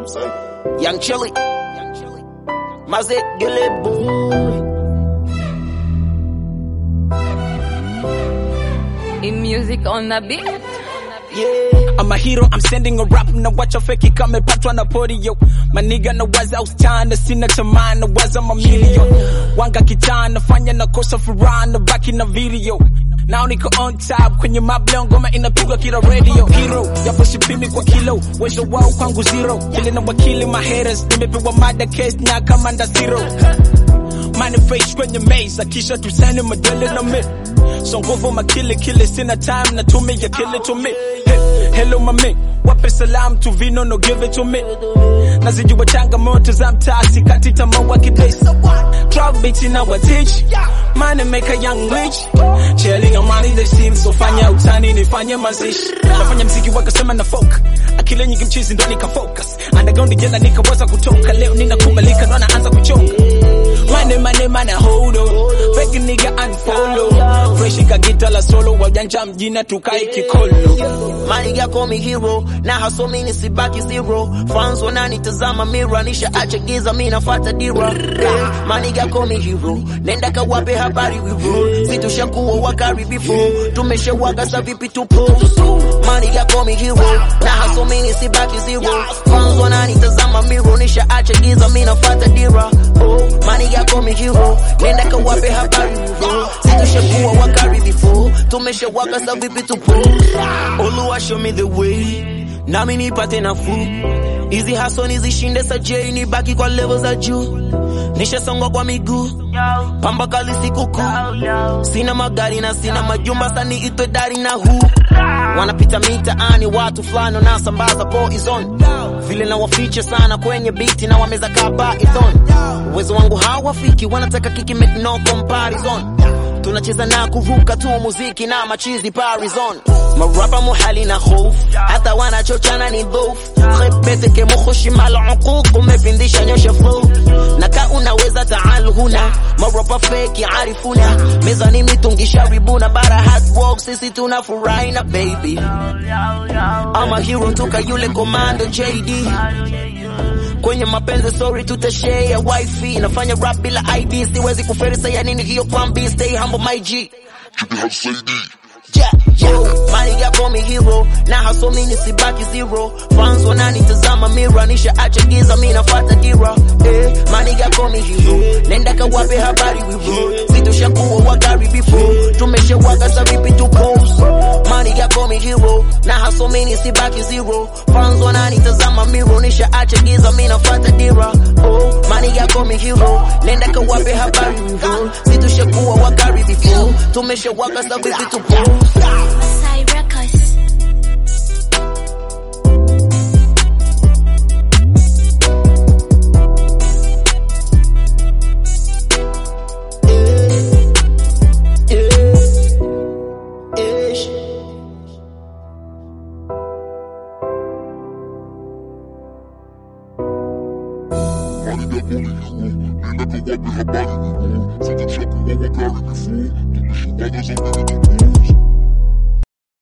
I'm saying? Young Chili. Young Chili. Mazet Gile Boy. In music on the beat. Yeah. I'm a hero, I'm sending a rap na wacha feki kama patwa na podio maniga na waza ustana sina tamaa na waza mamilion wanga kitaa nafanya na kosa furaha na baki na video Now niko on top kwenye mableo ngoma inapigwa kila radio hero yapo sipimi kwa kilo uwezo wao kwangu zero vile na wakili my haters nimepewa mada case na kamanda zero manifest kwenye maze akisha tusani madele na me so nguvu makili kile sina time na tumi ya kile to me hey, hello mami wape salam tu vino no give it to me nazijua changamoto za mtaa sikati tamaa wakidesi Drop beats in our teach Money make a young rich Chelling on money they seem so fanya utani nifanye mazishi Nafanya mziki wakasema na folk Akile nyingi mchizi ndo nika focus Underground jela nikaweza kutoka Leo ninakubalika ndo naanza kuchonga Money money money hold on Fake nigga unfollow Fresh kagita la solo Wajanja mjina tukae kikolo Maniga call me hero na haso mini sibaki zero fans wananitazama mira nisha acha giza mi nafata dira Eh, Maniga call me hero nenda kawape habari we roll si tushakuwa wakari before tumeshawaga sa vipi tupo Maniga call me hero na haso mini sibaki zero fans wananitazama mira nisha acha giza mi nafata dira oh Maniga call me hero nenda kawape habari we roll si tushakuwa wakari before tumeshawaga sa vipi tupo Oluwa show me the way nami nipate nafuu hizi haso nizishinde sajei nibaki kwa level za juu nishasongwa kwa miguu pamba kali sikukuu sina magari na sina majumba sani itwe dari na huu wanapita mitaani watu fulani wanasambaza poison vile na wafiche sana kwenye biti na wameza kaba ithon uwezo wangu hawafiki wanataka kiki make no comparison tunacheza na kuvuka tu muziki na machizi parizon marapa muhali na hof hata wanachochana ni dhof khebeteke mukhushi mal uquq umepindisha nyosha flow naka unaweza taal huna marapa fake arifuna mezani mitungisha ribuna bara hard work sisi tunafurahi na baby ama hero toka yule komando JD kwenye mapenzi sorry tutashare wifi nafanya rap bila ID siwezi kuferisa ya nini hiyo kwambi stay humble my G Yeah, yeah. Maniga call me hero na haso mini sibaki zero fans wananitazama mira nisha acha giza mi nafata dira eh, maniga call me hero nenda kawape habari we roll situshakuwa wagari before tumeshawaga sa vipi tu pose maniga call me hero na haso mini sibaki zero fans wananitazama mira nisha acha giza mi nafata dira oh maniga call me hero nenda kawape habari we roll situshakuwa wagari before tumeshawaga sa vipi tu pose Masai Records. Ish. Maniga call me hero Nenda kawape habari we roll Si tushakuwa wakari before Tumeshawaga za vitu tupuuza